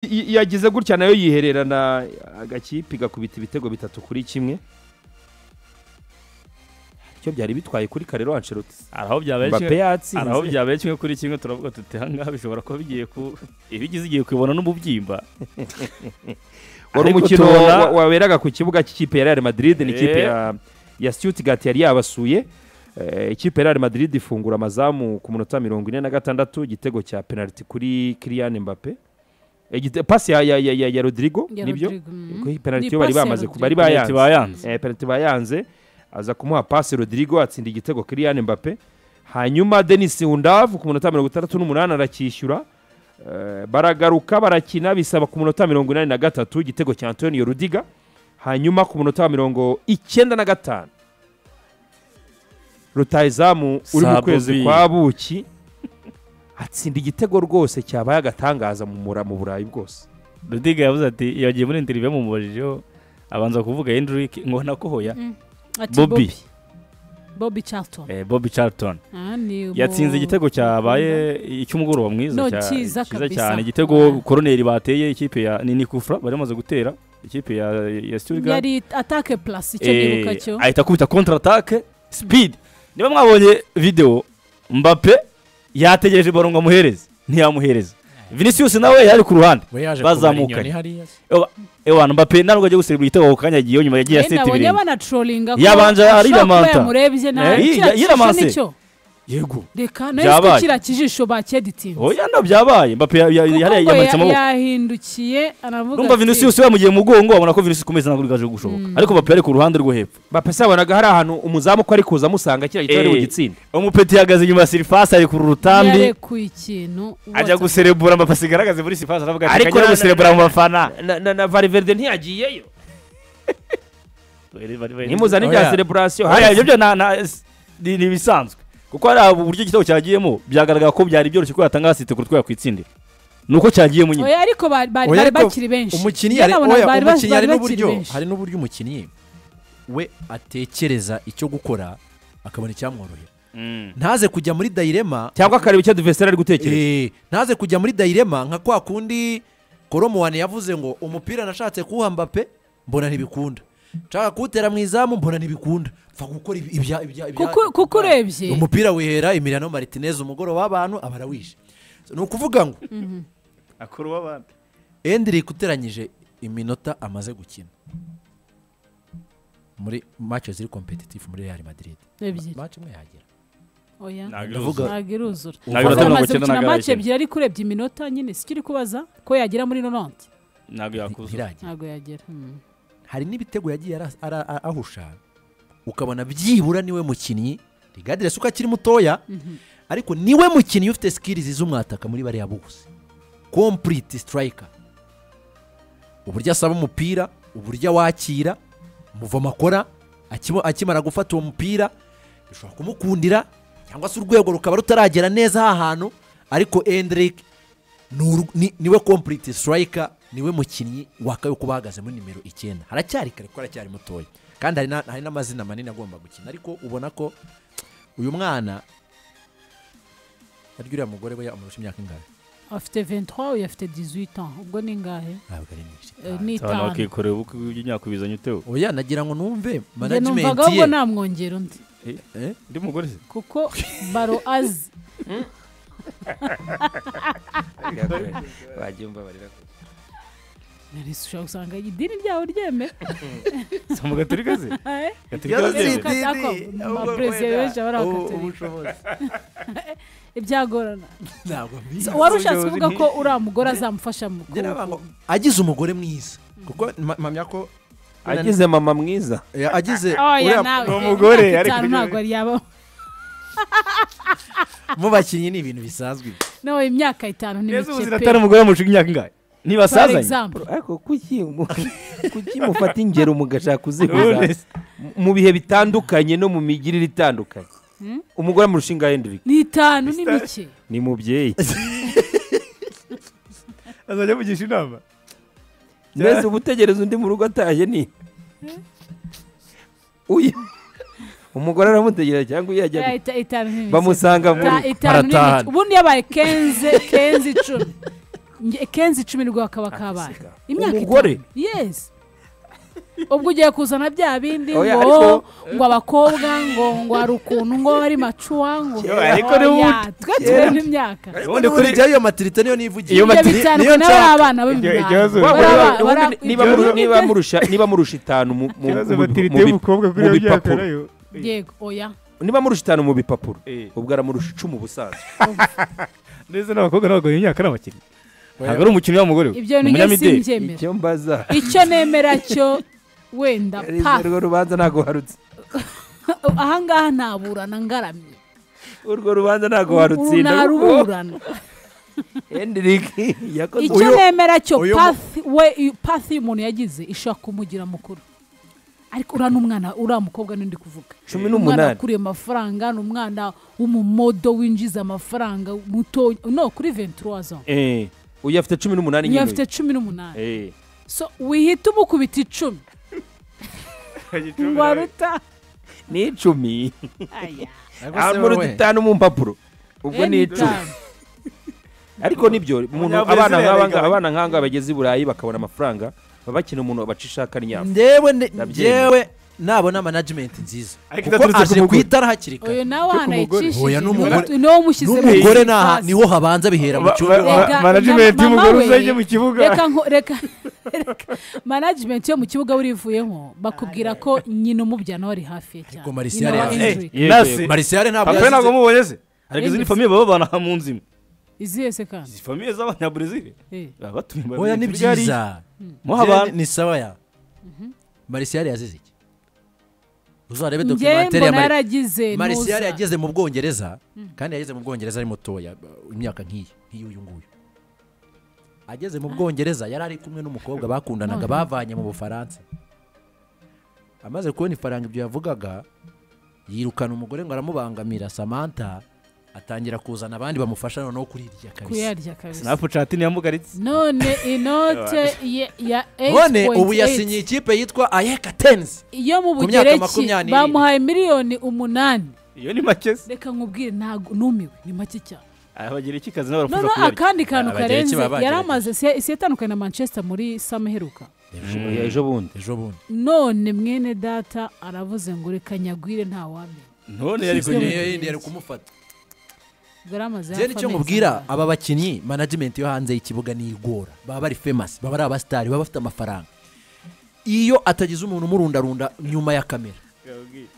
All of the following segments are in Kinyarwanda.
i- yagize gutya nayo yihererana agakipe igakubita ibitego bitatu kuri kimwe icyo byari bitwaye kuri karero ancelotti araho mbappe byabeshywe araho yatsinze byabeshywe kimwe kuri kimwe turavuga tuti ahangaha bishobora kuba bigiye ku iba igize igiye kubibona n'umubyimba wari Ariko umukino tubona- wa- waberaga ku kibuga cy'ikipe ya real madrid ni ikipe Eh. ya ya stuttgart yari yabasuye Eh, ikipe ya real madrid ifungura amazamu ku munota mirongo ine na gatandatu igitego cya penaliti kuri kiriyan mbappe Eh, igite- pasi ya, ya, ya, ya, ya rodrigo Ya nibyo Rodrigo, mm. Kuko iyi penaliti Ni yo bari pasi ya bamaze Rodrigo. bari bayanze Penaliti bayanze Eh, penaliti bayanze aza kumuha pasi rodrigo atsinda igitego kiriyan mbappe hanyuma denis hundavu ku munota mirongo itandatu n'umunani aracyishyura Eh, baragaruka barakina bisaba ku munota mirongo inani na gatatu igitego cya antonio rudiga hanyuma ku munota wa mirongo icyenda na gatanu rutayizamu uri mu Sabo kwezi B. kwa buki atsinda igitego rwose cyabaye agatangaza mu mura mu burayi bwose rudiga yavuze ati iyo agiye muri interineti bamumubajijeho abanza kuvuga hendirike ngo nako hoya Ati bobi Bobby Charlton. eh, bobi cariton Ah, ni yatsinze umu- igitego cyabaye icy'umugoroba mwiza No, cya- cyiza cyiza kabisa. cyane igitego koroneri bateye ikipe ya ni nikufura bari bamaze gutera ikipe ya ya Stuttgart Yari atake plus icyo nibuka Eh, cyo. ahita akubita kontra atake speed niba mwabonye video mbappe yategereje ibaro ngo amuhereze ntiyamuhereza vinicius nawe yari ku ruhande we yaje Bazamukanye. kubura inyoni hariya se. ewa mbappe ntabwo agiye guserivira igitego ako kanya yagiyeho nyuma yagiye Eh, aseta nabonye ibirenge banatrolinga ko Yabanje ashobora ariramanta. kuba yamurebye nta- Eh, kiriya kijisho yiramanse. nicyo. yego reka nayo Byabaye. ko kiriya kijisho bakeditinze oya nabyo byabaye mbappe ya- ya- kuko yari ngo yamanitse ya- amaboko yahindukiye aravuga numva ati, vinicius yamugiye mu mugongo abona ko vinicius kumeza ntabwo gaje gushoboka ariko mbappe yari ku ruhande rwo hepfo bapasi yabonaga hari ahantu umuzamu ko ari kuza amusanga kiriya gitego ari Eh. bugitsinde umupeti yahagaze inyuma ya sirifasi ari ku rutambi yarekuye ikintu ajya whatsapp. guserebura amapasi igaragaze muri sirifasi aravuga ati Ariko kajya na- guserebura mu bafana na, na, na variverde ntiyagiyeyo nimuzane Oya. ibya sereburasiyo oya ibyo byo na- na- s- ni ni ibisanzwe kuko hari uburyo igitego cyagiyemo byagaragara ko byari byoroshye ko yatanga asite kuri twe yakwitsindira ni uko cyagiyemo nyine oya ariko ba- ba- bari Oya, ariko bakiri benshi umukinnyi Njye hari nabona oya, bari ba- umukinnyi hari bari bakiri n'uburyo benshi. hari n'uburyo umukinnyi we atekereza icyo gukora akabona icyamworohera ntaze kujya muri dayirema cyangwa akareba icyo duvesera ari gutekereza Eh, ntaze kujya muri dayirema nka kwa kundi koromuwane yavuze ngo umupira nashatse kuwuha mbappe mbona ntibikunda nshaka kuwutera mu izamu mbona ntibikunda mfa gukora ibi- ibya ibya ibya- Kuko- kuko urebye umupira wihera Emiliano Martinez umugoroba w'abantu aba arawishe ni ukuvuga ngo akora uw'abandi Endrick uteranyije iminota amaze gukina muri match ziri competitive muri Real Madrid Ebyiri. match imwe yagira oya Ndavuga- ntabwo iruzura Ntabwo iruzura, mirongo amaze icyenda na gukina gatatu. make ebyiri ariko urebye iminota nyine si kiri kubaza ko yagera muri nonante ntabwo yakuza ntiragira ntabwo yagera Hmm. hari n'ibitego yagiye ara- ara- a- ahusha ukabona byibura niwe mukinnyi rigadire suko akiri mutoya ariko niwe mukinnyi ufite sikirizi z'umwataka muri bariya bose kompuriti sitirayika uburyo asaba umupira uburyo awakira umuvomo akora akimo- akimara gufata uwo mupira bishobora kumukundira cyangwa se urwego rukaba rutaragera neza aha hantu ariko endirike ni uru- ni- niwe kompuriti sitirayika niwe mukinnyi wakabaye kuba ahagaze muri nimero icyenda haracyari kare kuko aracyari mutoya kandi hari na- hari n'amazina manini agomba gukina ariko ubona ko uyu mwana harya uriya mugore we yamurusha imyaka ingahe afite 23 uyu afite 18 ans ubwo ni ngahe ntabwo ari myinshi Eh, ni abantu itanu bakikorera ubukwe bw'imyaka ubizanye utewe oya nagira ngo numve njye management numvaga ahubwo ye namwongera undi Eh? undi mugore se kuko baro azi Nari ushobora gusanga idini ryawe ryemeye si umugaturika se Eh? gaturika Idini. se Kata ko abaperezida benshi abarakatolika ibyagorana ntabwo mbizi So, wari ushatse kuvuga ko uriya mugore azamufasha mu Njye nabaga ngo ku- agize umugore mwiza kuko ma- mpamya ko agize mama mwiza Eh, agize oya uriya- nawe Ni umugore, imyaka ariko itanu ni- ntabwo yabaho mu bakinnyi ni ibintu bisanzwe ibi. nawe imyaka itanu ni neza mike ubuzira pe atari umugore yamushika imyaka ingahe For ntibasazanye example, ariko kuki mu- kuki mufata ingero mugashaka kuziguza Knowless. mu bihe bitandukanye no mu migirire itandukanye umugore amurusha ingahe Henry ni itanu ni mike ni mubyeyi azajya amugisha inama mbese uba utegereza undi mu rugo ataye ni uyu umugore aramutegereza cyangwa iyo Oya, yajya ita- itanu ni mike bamusanga mu Ta- itanu ni mike ubundi yabaye kenze kenze icumi nge- kenzi icumi rwa kaba kabaye Akisiga. imyaka Umugore? itanu. yes ubwo ugiye kuzana bya bindi Oya, ngo ariko- ngo abakobwa ngo ngo hari ukuntu ngo bari macuwa ngo Yo, ariko ni Oya, ubu- twe tubona imyaka Ubundi kuri kuri- iyo matirite niyo nivugiye Iyo ibyo matri- niyo bitandukanye nshaka. n'abana ikibazo- b'imyanda Wa- Bara- wa- bara- wa- niba muru- bara- niba murusha niba murusha itanu mu- mu- ikibazo mu- mu- matirite mu bi- y'umukobwa kuri mu iyo myaka bipapuro. nayo yego oya niba murusha itanu mu bipapuro Eh. ubwo aramurusha icumi ubusanzwe ndetse n'abakobwa ntabwo iyo myaka ari abakinnyi ntabwo ari umukinnyi w'umugore we. ibyo Ni ninyo umunyamideli simbyemera icyo mbaza icyo nemera cyo wenda pa urwo rubanza ntabwo warutse ahangaha ntaburana ngaramye urwo rubanza ntabwo uru warutsinda ntaruburana hendirike yakoze icyo nemera cyo uyu mu- pathi we i- pathi umuntu yagize ishobora kumugira mukuru ariko uriya n'umwana uriya mukobwa n'undi kuvuga cumi umwana n'umunani akuriye amafaranga ni umwana w'umumodo winjiza amafaranga muto no kuri venturuwazo Eh, uyu afite cumi n'umunani niyo nyine afite cumi n'umunani Eh. so wihita umukubita icumi waruta ni icumi aya amurutse itanu mu mpapuro ubwo ni icumi anytime. ariko nibyo umuntu Abanyabrezil abana nk'abanga yarigabanya. abana nk'anga bageze i burayi bakabona amafaranga baba bakina umuntu baca ishaka n'inyama ndewe ne- Ndabyemera. ngewe nabona management nziza Ariko kuko idaturutse ku aje ku mugore. itara hakiri kare uyu nawe hanayicishije Oya, n'umugore- niwo mushyizemo n'umugore izi n'aha pasi. niho habanza bihera mu cyumba Rega, management mama y'umugore we- uzajye mu kibuga reka nko reka reka management yo mu kibuga burivuyemo bakubwira ko nyina umubyana wari hafi ye cyane Ariko Marcia Nyina wa yari Andrew. Eh, nasi marisiyare ntabwo apure ntabwo yazize mubonye se ariko izi ni Yinjiza. famiye baba babana mu nzu imwe izihe se kandi izi famiye z'abanyaburezili Eh. baba batuye mu oya ni bihugu byari- byiza muha Njyewe abantu ni sawa ya marisiyare yazize iki uzarebe njye documentary ya mbona Mari- yaragize marisiyare ntuza yageze mu bwongereza kandi yageze mu bwongereza ari mutoya uh, imyaka nk'iyi nk'iy'uyu nguyu ageze mu bwongereza yari ari kumwe n'umukobwa bakundanaga None. bavanye mu bufaransa amaze kubona ifaranga ibyo yavugaga yirukana umugore ngo aramubangamira samantha atangira kuzana abandi bamufasha noneho kurirya kabisa kuyarya kabisa sinapu cati ntiyamugaritse none inote ye- ya none ubu 8.8 yasinye ikipe yitwa ayeka tenzi yo mu ku myaka bugereki makumyabiri n'irindwi. bamuhaye miliyoni umunani iyo ni make se reka nkubwire ntabwo numiwe ni make cyane abagira iki kazi nabo noneho barafasha kuyarya akandi kantu Abagereki karenze baba bagereki. yari amaze si si yatandukanye na manchester muri sama iheruka Oya, ejo bundi ejo bundi none mwene data aravuze ngo reka nyagwire nta wamenya none yari System. kugira Niyo yindi yari kumufata ubwo yari amaze Jeni hafi icyo amezi mubwira angahe. aba bakinnyi management yo hanze y'ikibuga ni igora baba bari famous baba ari abasitari baba bafite amafaranga iyo atagize umuntu umurundarunda nyuma ya kamera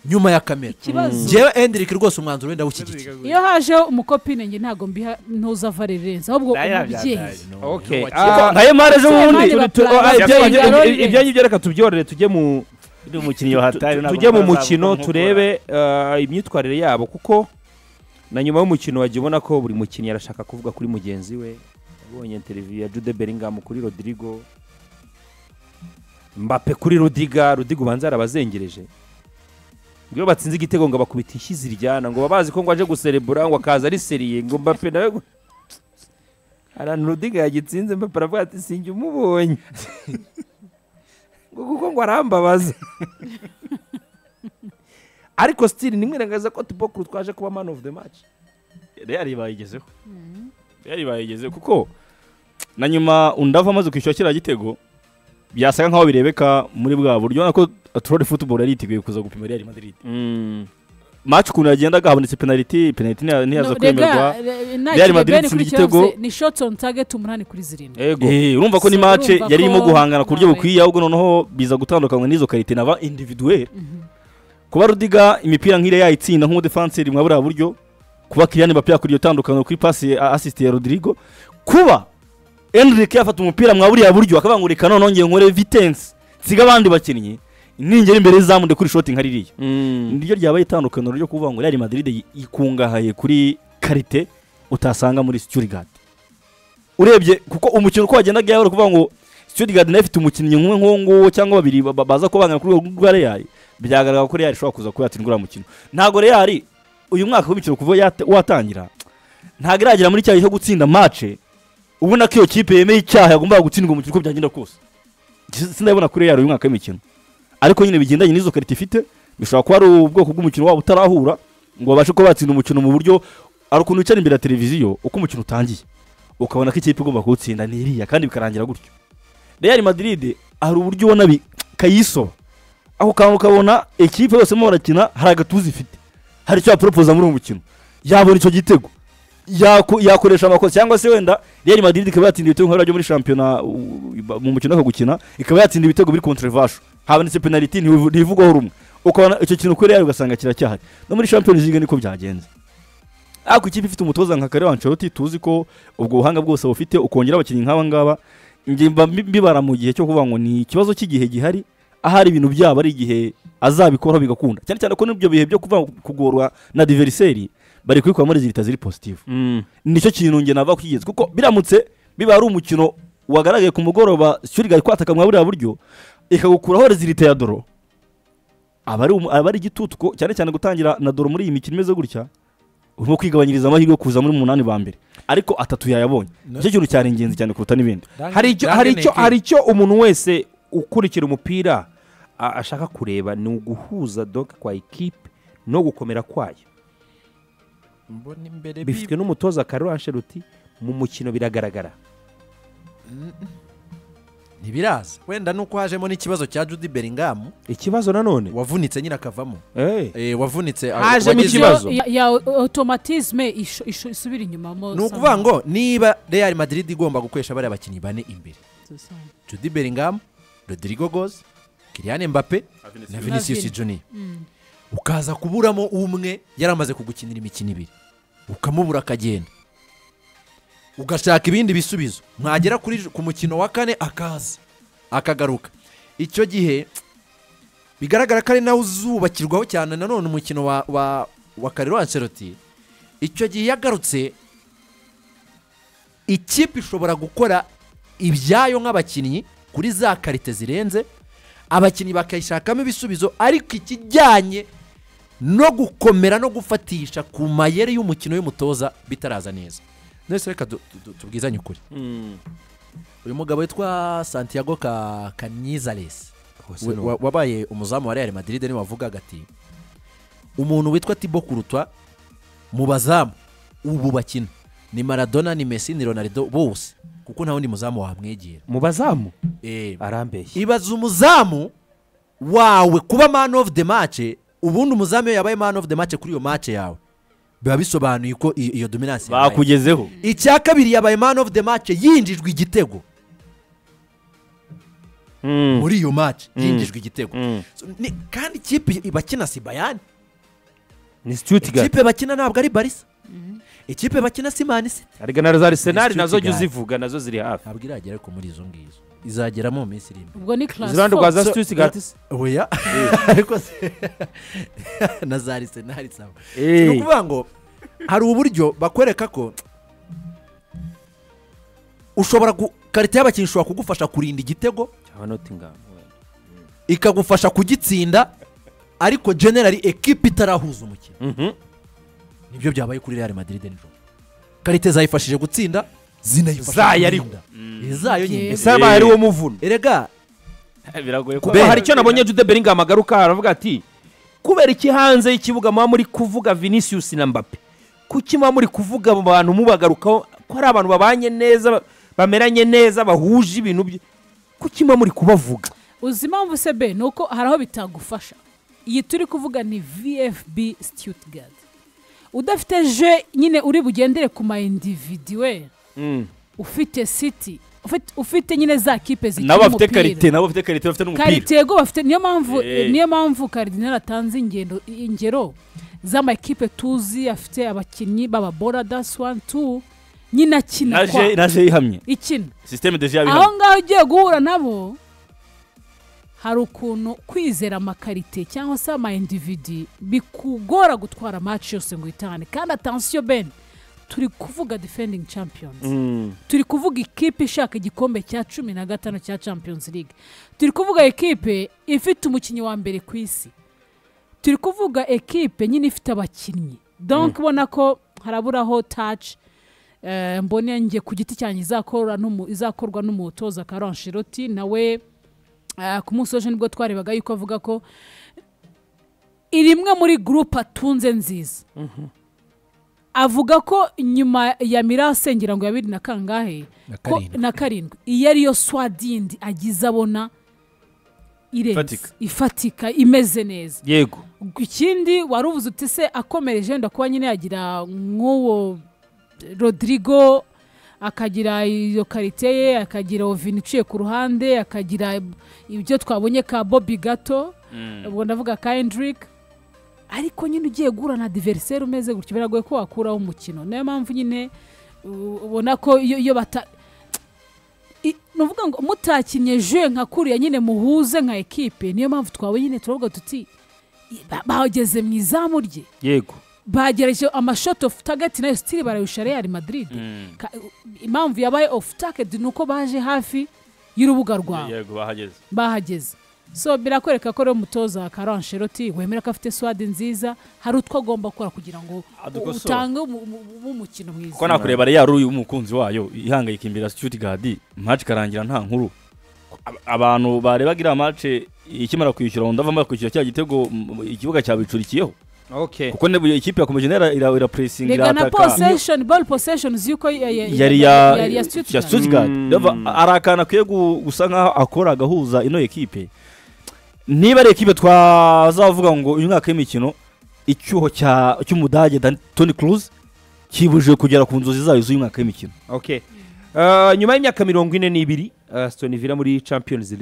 nyuma ya kamera Ikibazo. ngewe Hendrick rwose umwanzuro wenda w'ikigiki iyo hajeho umukopine njye ntabwo mbiha ntuzava rirenze ahubwo Nayo umubyeyi yabyataye. okay Nka Yemari ejo bundi Semane turi- batura- oh, ah, ibyanyu- Yabyataye. ibyanyu- Yabyataye. ibyanyu byo reka tubyorere tujye mu ibyanyu- umukinnyi wahataye ntabwo tujye mu bazabuka mukino nk'uko- turebe eh, imyitwarire yabo kuko na nyuma y'umukino wajya ubona ko buri mukinnyi arashaka kuvuga kuri mugenzi we abonye televiziyo ya jude beringamu kuri rodrigo mbape kuri rudiga rudiga ubanza yarabazengereje ngo iyo batsinze igitego ngo bakubita ishyi ziryana ngo baba bazi ko ngo aje guserebura ngo akaza ari seriye ngo mbape nawe gu- ahantu rudiga yagitsinze mbape aravuga ati sinjye umubonye ngo kuko ngo arambabaza ariko sitiri nimwirengaza ko tubokuru twaje kuba man of the match reyali bayigezeho reyali bayigezeho kuko na nyuma undava amaze kwishyura kiriya gitego byasaga nkaho birebeka muri bwa buryo urabona ko aturori futuboro yari yiteguye kuza gupima reyali madiridi maci ukuntu yagendaga habonetse penaliti penaliti ntiya- ntiyaza No, rega kwemerwa re- Real ntakiri Madrid itsinda bene kuri kirahuse igitego. ni shots on target umunani kuri zirindwi ego Eh, urumva ko ni So, mace urumva yari irimo ko guhangana ku buryo nawe- bukwiye ahubwo noneho biza gutandukanywa n'izo karite na ba individuel kuba rudiga imipira nk'iriya yayitsinda nk'umudefanseri mwa buriya buryo kuba kiriyani mbappe yakora iyo tandukaniro kuri pasi ya- asisite ya rodrigo kuba enrique yafata umupira mwa buriya buryo akabangurika noneho ngiye nkore vitensi nsiga abandi bakinnyi ningera imbere y'izamu nde kuri shoti nka ririya niryo ryabaye itandukaniro ryo kuvuga ngo real madrid yi- ikungahaye kuri karite utasanga muri stuttgart urebye kuko umukino uko wagendaga yabara kuvuga ngo stuttgart nayo ifite umukinnyi umwe nk'uwo nguwo cyangwa babiri ba- ba- baza kubangana kuri urwo rwa real byagaragara ko real ishobora kuza kuba yatsinda uriya mukino ntabwo real uyu mwaka w'imikino kuva yata- watangira ntabwo iragera muri cyayi cyo gutsinda match ubona ko iyo kipe yemeye icyaha yagombaga gutsindwa umukino uko byagenda kose sindabona kuri real uyu mwaka w'imikino ariko nyine bigendanye n'izo karita ifite bishobora kuba ari ubwoko bw'umukino wabo utarahura ngo babashe kuba batsinda umukino mu buryo ari ukuntu wicara imbere ya televiziyo uko umukino utangiye ukabona ko ikipe igomba kuwutsinda ni iriya kandi bikarangira gutyo real madrid hari uburyo ubona bi- kayisoba aho kantu ukabona ikipe yose irimo barakina hari agatuza ifite hari icyo yaporopoza muri uwo mukino yabona icyo gitego yako- yakoresha amakosa cyangwa se wenda real madrid ikaba yatsinda ibitego nk'abari byo muri shampiyona u- u- mu mukino wo gukina ikaba yatsinda ibitego biri controversial habonetse penaliti ntibivu- ntivugwaho rumwe ukabona icyo kintu kuri real ugasanga kiracyahari no muri champions league niko byagenze ariko ikipe ifite umutoza nka Carlo Ancelotti tuzi ko ubwo buhanga bwose bufite ukongera abakinnyi nk'aba ngaba njye mba mbi- mbibara mu gihe cyo kuvuga ngo ni ikibazo cy'igihe gihari ahari ibintu byabo ari igihe azabikora bigakunda cyane cyane ko n'ibyo bihe byo kuva kugorwa na diveriseri bari kubikuramo rezilita ziri positive Mm. nicyo kintu njye nava kugeza kuko biramutse biba ari umukino wagaragaye ku mugoroba shyuri gari kwataka mwa buriya buryo ikagukuraho rezilita ya doro aba ari umu- aba ari igitutu ko cyane cyane gutangira na doro muri iyi mikino imeze gutya urimo kwigabanyiriza amahirwe yo kuza muri umunani ba mbere ariko atatu yayabonye nicyo kintu cyari ingenzi cyane kuruta n'ibindi hari icyo hari icyo hari icyo umuntu wese ukurikira umupira a- ashaka kureba ni uguhuza doga kwa ekipe no gukomera kwayo mbona imbere bifitwe n'umutoza Carlo Ancelotti mu mukino biragaragara ntibiraza wenda nuko hajemo n'ikibazo cya judy beringamu ikibazo nanone wavunitse nyine akavamo Eh, Eh, wavunitse ah, Hajemo wagize- ikibazo. ya, ya automatisme isho- isho- isubira inyuma mo ni ukuvuga ngo niba real madrid igomba gukoresha bariya bakinnyi bane imbere judy beringamu rodrigo gozi kiriane mbape na vinicius Vini. junior ukaza kuburamo umwe yari amaze kugukinira imikino ibiri ukamubura akagenda ugashaka ibindi bisubizo mwagera kuri ku mukino wa kane akaza akagaruka icyo gihe bigaragara ko ari nawe uzubakirwaho cyane nanone umukino wa wa wa kariro anseroti icyo gihe iyo agarutse ikipe ishobora gukora ibyayo nk'abakinnyi kuri za karite zirenze abakinnyi bakayishakamo ibisubizo ariko ikijyanye no gukomera no gufatisha ku mayeri y'umukino y'umutoza bitaraza neza nese reka du- du- du- tubwizanye ukuri mm. uyu mugabo witwa santiago Ka- kanyizaresi Hose we- ni wa- wabaye umuzamu wa real madrid niwe wavugaga ati umuntu witwa tibo kurutwa mu bazamu ubu bakina ni maradona ni messi ni ronaldo bose kuko nta wundi muzamu wamwegera mu bazamu Eh, arambeshye ibaza umuzamu wawe kuba man of the match ubundi umuzamu iyo yabaye man of the match kuri iyo match yawe biba bisobanuye ko i- iyo dominance yabaye. bakugezeho icya kabiri yabaye man of the match yinjijwe igitego Mm. muri iyo match yinjijwe igitego Mm. So, ni- kandi ikipe bakina si bayani ni Stuttgart ikipe bakina ntabwo ari barisa ikipe bakina si man city ariko na za Arsenal nazo jya Stuttgart. uzivuga nazo ziri hafi ntabwo iragera ariko muri izo ngizo izageramo mu minsi iri imbere ubwo ni class iruhande rwa za So- Stuttgart se? oya ariko se na za arisenali sawa ni ukuvuga ngo hari uburyo bakwereka ko ushobora ku karita y'abakinnyi ishobora kugufasha kurinda igitego cyangwa Nottingham wenda. ikagufasha kugitsinda ariko generali ekipa itarahuza umukino Mhm. nibyo byabaye kuri real madrid nijoro karite zayifashije gutsinda zinayifasha Zayo ariko. kurinda izayo nyine ese haba hari uwo muvuno erega biragoye kuko hari icyo nabonye jude beringamu agaruka aravuga ati kubera iki hanze y'ikibuga muba muri kuvuga vinicius na mbappe kuki muba muri kuvuga abo bantu mubagarukaho ko ari abantu babanye neza ba- bameranye neza bahuje ibintu bye kuki muba muri kubavuga uzi impamvu se be ni uko hari aho bitagufasha iyi turi kuvuga ni vfb stuttgart udafite je nyine uri bugendere ku ma individuel ufite city ufite- ufite nyine za kipe zikina nabo bafite umupira karite nabo bafite karite bafite n'umupira karitego bafite niyo mpamvu Eh. niyo mpamvu karidinari atanze ingendo ingero z'amakipe tuzi afite abakinnyi b'ababora dasi wani tu nyine akina naje kwa naje yihamye ikina sisiteme deje yabihamye aho ngaho ugiye guhura nabo hari ukuntu kwizera amakarite cyangwa se amayindividi bikugora gutwara match yose ngo uyitahane kandi atansiyo ben turi kuvuga defending champions turi kuvuga ikipe ishaka igikombe cya cumi na gatanu cya champions league turi kuvuga ekipe ifite umukinnyi wa mbere ku isi turi kuvuga ekipe nyine ifite abakinnyi donc ubona ko haraburaho touch eh, mbone njye ku giti cyanjye izakorwa n'umu- izakorwa n'umutoza Carlo Ancelotti nawe eh, ku munsi w'ejo nibwo twarebaga yuko avuga ko iri imwe muri gurupe atunze nziza avuga ko nyuma ya mirase ngira ngo ya bibiri na kangahe Na ko- karindwi. na karindwi iyo ariyo swadindi agize abona irenze Ifatika. ifatika imeze neza yego ikindi wari ubuze uti se akomereje wenda kuba nyine yagira nk'uwo rodrigo akagira iyo karite ye akagira ovini iciye ku ruhande akagira ibyo twabonye ka bobi gato ubwo ndavuga ka hendrick ariko nyine ugiye guhura na diveriseri umeze gutyo biragoye ko wakuraho umukino niyo mpamvu nyine u- ubona ko iyo iyo bata I- ni ukuvuga ngo mutakinnye je nka kuriya nyine muhuze nka ekipe niyo mpamvu twabonye nyine turavuga tuti ba- bageze mu izamu rye yego bagereje amashoti ofu tageti nayo sitiri barayusha real madrid Ka- impamvu yabaye ofu tageti ni uko baje hafi y'urubuga rwawe yego bahageze bahageze so birakwereka ko rero umutoza wa karancheroti wemera ko afite swadi nziza hari utwo agomba gukora kugira ngo Adukosore. utange umu- umu- umukino mwiza kuko nakureba reyari uyu umukunzi wayo ihangayika imbere ya sitirigadi maci ikarangira nta nkuru Ab- abantu barebaga iriya maci ikimara kwishyura wumva bamara kwishyura cya gitego mm, ikibuga cyabicurikiyeho okay kuko niba ikipe yakomeje ira- ira- irapuresinga rega na irataka posesheni ball posesheni z'uko yari yari ya yari ya ya Stuttgart. sitirigadi Mm. ari akantu akwiye gu- gusa nkaho akora agahuza ino ekipe niba ari ekipe twazavuga ngo uyu mwaka w'imikino icyuho cya- cy'umudage Dan- toni kuruzi kibujije kugera ku nzozi zayo z'uyu mwaka w'imikino okay Uh, nyuma y'imyaka mirongo ine n'ibiri asitoni vila muri champions league